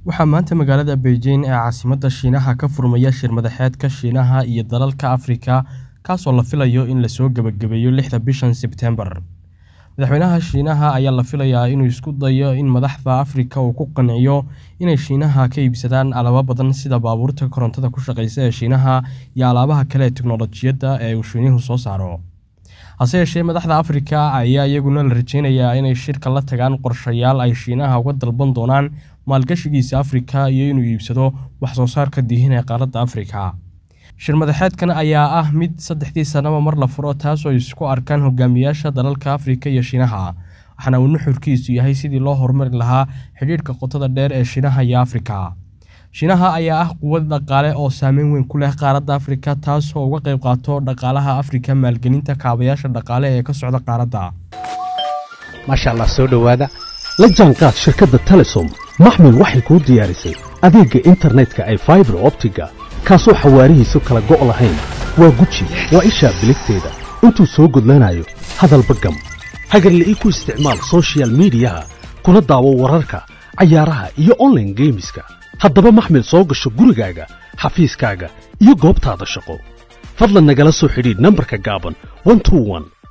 waxaa maanta magaalada beijing ee caasimadda shiinaha ka furmaya shir madaxeedka shiinaha iyo dalalka afrika kaasoo la filayo in lasoo gebagabeeyo lixda bishan sebtembar madaxweynaha shiinaha ayaa la filayaa inuu isku dayo in madaxda afrika uu ku qanciyo inay shiinaha ka iibsadaan alaabo badan sida baabuurta korontada ku shaqeysa ee shiinaha iyo alaabaha kale ee teknolojiyadda ee uu shiinuhu soo saaro hase yeeshee madaxda afrika ayaa iyaguna la rajeynayaa inay shirka la tagaan qorshayaal ay shiinaha uga dalban doonaan maalgashigiisa afrika iyo inuu iibsado wax soo saarka diihin ee qaaradda afrika shir madaxeedkan ayaa ah mid saddexdii sannaba mar la furo taasoo isku arkaan hogaamiyaasha dalalka afrika iyo shiinaha waxaana uu nuxurkiisu yahay sidii loo horumari lahaa xidhiidhka qotada dheer ee shiinaha iyo afrika shiinaha ayaa ah quwad dhaqaale oo saameyn weyn ku leh qaaradda afrika taasoo uga qayb qaato dhaqaalaha afrika maalgelinta kaabayaasha dhaqaale ee ka socda qaaradda maasha allah soo dhowaada la jaanqaad shirkadda telesom maxmil waxay kuu diyaarisay adeegga internetka ay faibar optiga kaasoo xawaarihiisu kala go' lahayn waa guji waa ishaa biligteeda intuu soo gudlanayo hadalba gam hagarle ii ku isticmaal sochial midiyaha kuna daawo wararka cayaaraha iyo onlaine geemiska haddaba maxmil soo gasho gurigaaga xafiiskaaga iyo goobtaada shaqo fadlan nagala soo xidhiidh nambarka gaaban